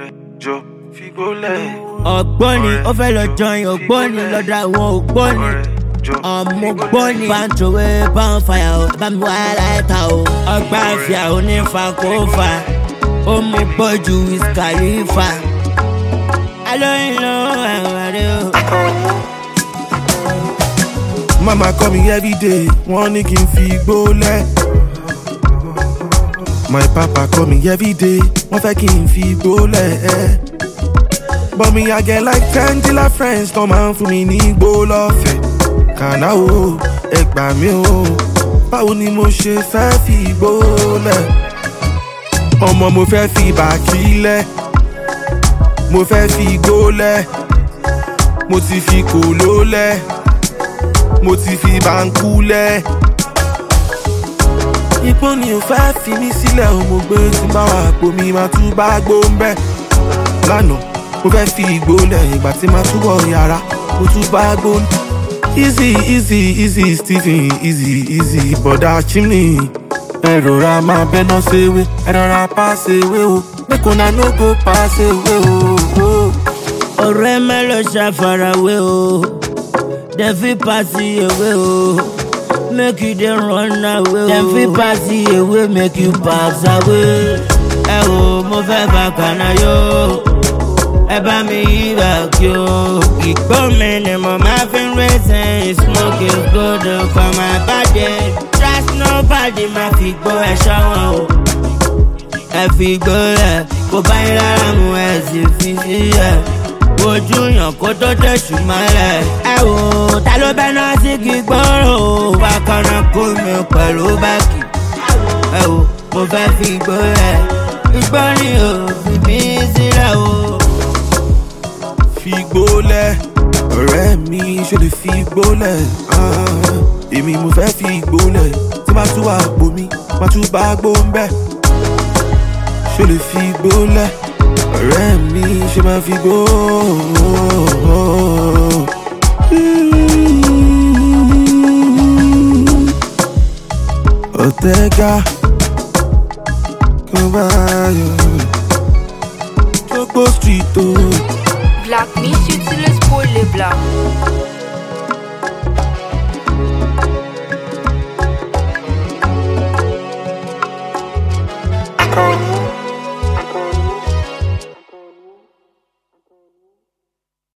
jọ fi gbólẹ̀. ọ̀gbọ́ni ó fẹ́ lọ jọyìn ọ̀gbọ́ni lọ́dọ̀ àwọn ògbọ́ni ọmọ gbọ́ni pàǹtòwé báńfàyà ó bá mi wá láìta o ọgbà àfíà onífà kó fà ó mú gbọ́jú ìsìkàlífà alóyìn ló àwọn rẹ o. Mama call me every day, wọ́n ní kí n fi gbólẹ̀. My papa call me every day, wọ́n fẹ́ kí n fi gbólẹ̀. But me I get like ten dealer friends tó máa ń fún mi ní gbó lọ́fẹ̀ẹ́. Kàná o, ẹ gbà mí o, báwo ni mo ṣe fẹ́ fi gbólẹ̀? Ọmọ mo fẹ́ fi bàkílẹ̀, mo fẹ́ fi gbólẹ̀, mo ti fi kòló lẹ̀ mo ti fi báńkú lẹ̀. ipò ni ò fẹ́ fi mí sílẹ̀ o mo gbé tí bá wà pò mi máa tún bá gbó ń bẹ́. lánàá mo fẹ́ fi ìgbó lẹ̀ ìgbà tí máa túbọ̀ yàrá mo tún bá gbó ń. easy easy easy stephen easy easy bọ̀dá chimney. ẹ rọra máa bẹ́ná ṣèwé ẹ rọra pa ṣèwé o make una no go pa ṣèwé o. ọ̀rọ̀ ẹ má lọ ṣàfarawé o dem fit pass you away o make you dey run away o dem fit pass you away make you pass away. ẹ wo mo fẹ́ bá kànáà yó ẹ bá mi yí bàkí o ìgbó mi ni mo máa fi ń rẹ́sẹ̀ smoke is good for my body trust nobody máa fi gbó ẹ ṣọ́wọ́n o ẹ fi gbó ẹ kó bá yín lára mu ẹ sì fi sílẹ̀ ojú yàn kó tó tẹ̀sù mọ́lẹ̀. ẹ wò ó ta ló bẹ́ náà sí kí gbọ́rọ̀ o bákanná kó mi pẹ̀lú báàkì. ẹ wò mo fẹ́ fi igbó rẹ̀ igbó ni ò fi mí sílẹ̀ o. fi gbólẹ̀ ọ̀rẹ́ mi ṣe lè fi gbólẹ̀ ah, èmi mo fẹ́ fi gbólẹ̀ tí máa tún wà pò mi máa tún bá gbó ń bẹ́ ṣe lè fi gbólẹ̀ ọ̀rẹ́ mi ṣe máa fi gbó. ọ̀tẹ́gà kó bá yọ jókòó street o. Black, me, tu, tu le spoil les black.